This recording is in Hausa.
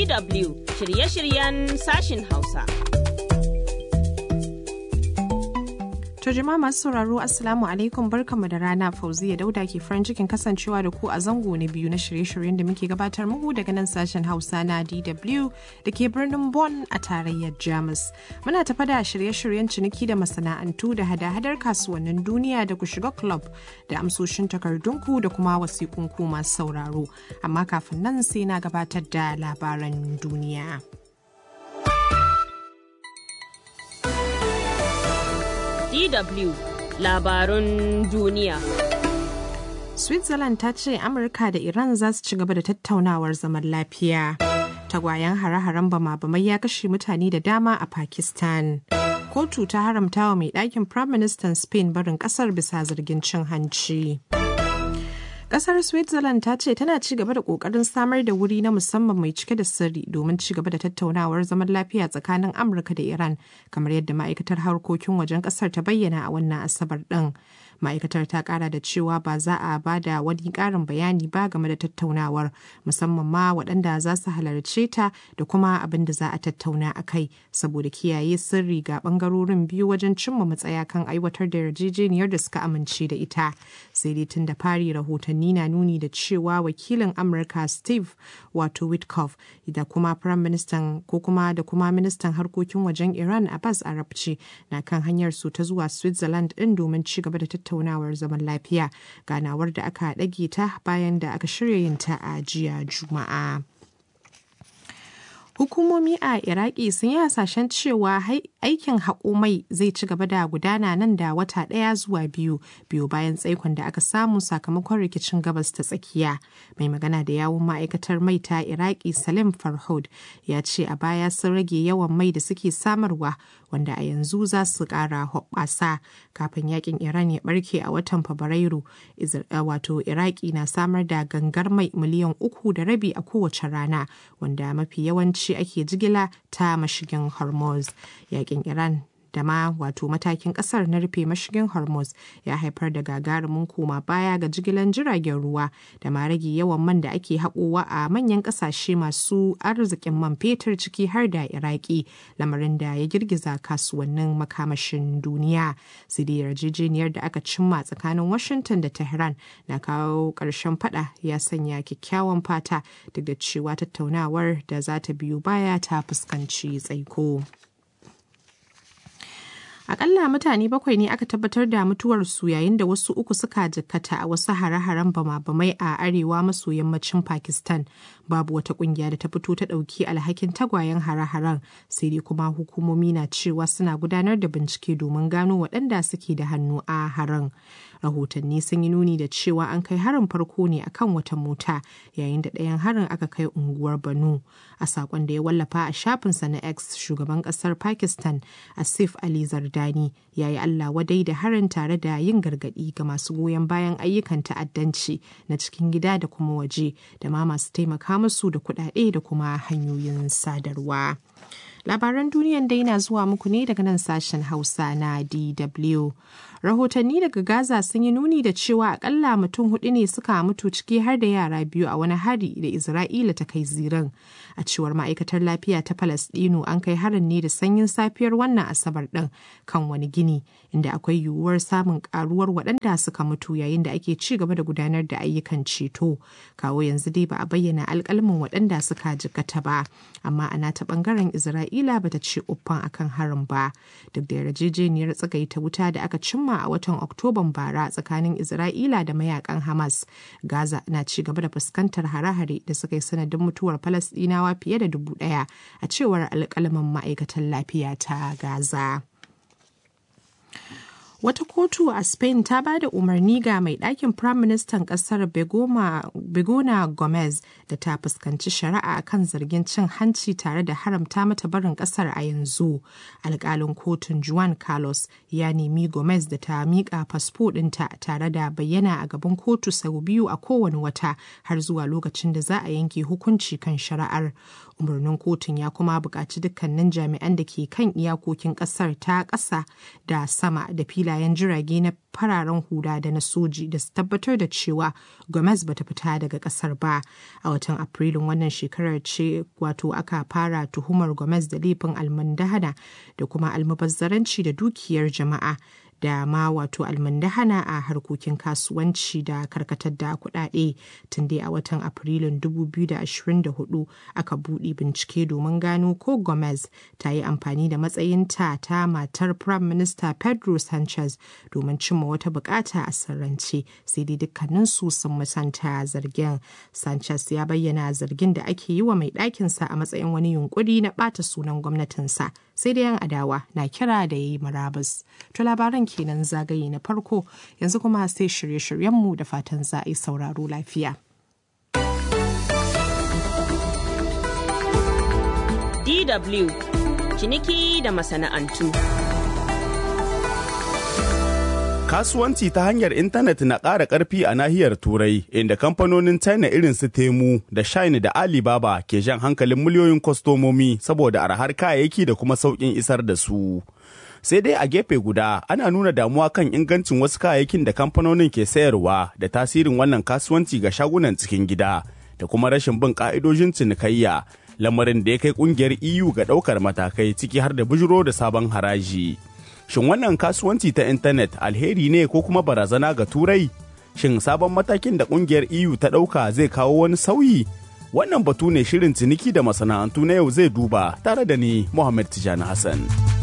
DW shirye-shiryen sashin Hausa. To jama'a masu sauraro Assalamu alaikum barkamu da rana Fauziya Dauda ke farin cikin kasancewa da ku a zango na biyu na shirye-shiryen da muke gabatar muku daga nan sashen Hausa na DW da ke birnin Bonn a tarayyar Jamus. Muna tafa da shirye-shiryen ciniki da masana'antu da hada-hadar kasuwannin duniya da ku shiga club da amsoshin takardunku da kuma wasiƙunku masu sauraro. Amma kafin nan sai na gabatar da labaran duniya. DW labarun duniya. Switzerland ta ce Amurka da Iran za su ci gaba da tattaunawar zaman lafiya. Tagwayen hare-haren bama-bamai ya kashe mutane da dama a Pakistan. Kotu ta haramta wa mai ɗakin Prime Minister Spain barin ƙasar bisa zargin cin hanci. Kasar Switzerland ta ce tana ci gaba da kokarin samar da wuri na musamman mai cike da sirri domin ci gaba da tattaunawar zaman lafiya tsakanin Amurka da Iran, kamar yadda ma'aikatar harkokin wajen kasar ta bayyana a wannan asabar ɗin. Ma'aikatar ta kara da cewa ba za a ba da wani ƙarin bayani ba game da tattaunawar, musamman ma waɗanda za su halarce ta da kuma abin da za a tattauna a kai, saboda kiyaye sirri ga ɓangarorin biyu wajen cimma matsaya kan aiwatar da yarjejeniyar da suka amince da ita. Sai dai tun da fari rahotanni rahotanni na nuni da cewa wakilin amurka steve wato witkoff da kuma prime minister ko kuma da kuma ministan harkokin wajen iran abbas arabci na kan hanyar su ta zuwa switzerland din domin ci gaba da tattaunawar zaman lafiya ganawar da aka ɗage ta bayan da aka shirya yin ta a jiya juma'a Hukumomi a Iraki sun yi hasashen cewa aikin haƙo mai zai ci gaba da gudana nan da wata ɗaya zuwa biyu biyu bayan tsaikon da aka samu sakamakon rikicin gabas ta tsakiya. Mai magana da yawun ma'aikatar mai ta Iraki Salim Farhod ya ce a baya sun rage yawan mai da suke samarwa wanda a yanzu za su ƙara hoɓɓasa kafin yakin Iran ya ɓarke a watan Fabrairu. Wato Iraki na samar da gangar mai miliyan uku da rabi a kowace rana wanda mafi yawanci ce ake jigila ta mashigin hormuz yakin iran da ma wato matakin kasar na rufe mashigin hormuz ya haifar da gagarumin koma baya ga jigilan jiragen ruwa da ma rage yawan man da ake haƙowa a manyan ƙasashe masu arzikin man fetur ciki har da iraki lamarin da ya girgiza kasuwannin makamashin duniya sai da yarjejeniyar da aka cimma tsakanin washington da tehran na kawo ƙarshen fada ya sanya kyakkyawan fata duk da cewa tattaunawar da za ta biyu baya ta fuskanci tsaiko. Akalla mutane bakwai ne aka tabbatar da mutuwarsu yayin da wasu uku suka jikkata a wasu hare-haren bama-bamai a arewa maso yammacin Pakistan. Babu wata kungiya da ta fito ta ɗauki alhakin tagwayen hare-haren sai dai kuma hukumomi na cewa suna gudanar da bincike domin gano waɗanda suke da hannu a harin. Rahotanni sun yi nuni da cewa an kai harin farko ne akan wata mota yayin da ɗayan harin aka kai unguwar Banu. A saƙon da ya wallafa a shafinsa na X shugaban ƙasar Pakistan Asif Ali Zardani ya yi Allah wadai da harin tare da yin gargaɗi ga masu goyon bayan ayyukan ta'addanci na cikin gida da kuma waje da ma masu taimaka musu da kuɗaɗe da kuma hanyoyin sadarwa. Labaran duniyan dai na zuwa muku ne daga nan sashen Hausa na DW. Rahotanni daga Gaza sun yi nuni da cewa akalla mutum hudu ne suka mutu ciki har da yara biyu a wani hari da Isra'ila ta kai ziran. A cewar ma'aikatar lafiya ta Falasɗinu an kai harin ne da sanyin safiyar wannan Asabar ɗin kan wani gini inda akwai yiwuwar samun karuwar waɗanda suka mutu yayin da ake ci gaba da gudanar da ayyukan ceto. Kawo yanzu dai ba a bayyana alƙalmin waɗanda suka jikata ba, amma ana ta ɓangaren Isra'ila Isra'ila bata ce uffan akan harin ba duk da yarjejeniyar tsagaita wuta da aka cimma a watan Oktoban bara tsakanin Isra'ila da mayakan Hamas. Gaza na ci gaba da fuskantar hare-hare da suka yi sanadin mutuwar Falasɗinawa fiye da dubu ɗaya a cewar alƙalamin ma'aikatan lafiya ta Gaza. Wata kotu a Spain ta ba da umarni ga mai ɗakin Firaministan ƙasar Begona Gomez da ta fuskanci shari'a kan zargin cin hanci tare da haramta mata barin ƙasar a yanzu. Alƙalin kotun Juan Carlos ya nemi Gomez da ta miƙa fasfo ɗinta tare da bayyana a gaban kotu sau biyu a kowane wata har zuwa lokacin da za a yanke hukunci kan shari'ar. Umarnin kotun ya kuma buƙaci dukkanin jami'an da ke kan iyakokin ƙasar ta ƙasa da sama da filayen filayen jirage na fararen hula da na soji da su tabbatar da cewa Gomez bata fita daga kasar ba. A watan Afrilun wannan shekarar ce wato aka fara tuhumar Gomez da laifin almundahana da kuma almubazzaranci da dukiyar jama'a. da ma wato almundahana a harkokin kasuwanci da karkatar da kuɗaɗe tun dai a watan afrilun 2024 aka buɗe bincike domin gano ko gomez ta yi amfani da matsayinta ta matar prime minister pedro sanchez domin cimma wata bukata a sirrance sai dai dukkaninsu sun musanta zargin sanchez ya bayyana zargin da ake yi wa mai ɗakinsa a matsayin wani yunkuri na ɓata sunan gwamnatinsa sai dai yan adawa na kira da ya yi murabus to labaran kenan zagaye na farko yanzu kuma sai shirye-shiryenmu da fatan za a yi sauraro lafiya. DW ciniki da masana'antu. Kasuwanci ta hanyar intanet na ƙara ƙarfi a nahiyar Turai, inda kamfanonin China irin su Temu da Shine da Alibaba ke jan hankalin miliyoyin kwastomomi saboda arhar kayayyaki da kuma sauƙin isar da su. sai dai a gefe guda ana nuna damuwa kan ingancin wasu kayayyakin da kamfanonin ke sayarwa da tasirin wannan kasuwanci ga shagunan cikin gida da kuma rashin bin ka'idojin cinikayya lamarin da ya kai kungiyar EU ga ɗaukar matakai ciki har da bujiro da sabon haraji. Shin wannan kasuwanci ta intanet alheri ne ko kuma barazana ga turai? Shin sabon matakin da kungiyar EU ta ɗauka zai kawo wani sauyi? Wannan batu ne shirin ciniki da masana'antu na yau zai duba tare da ni Muhammad Tijani Hassan.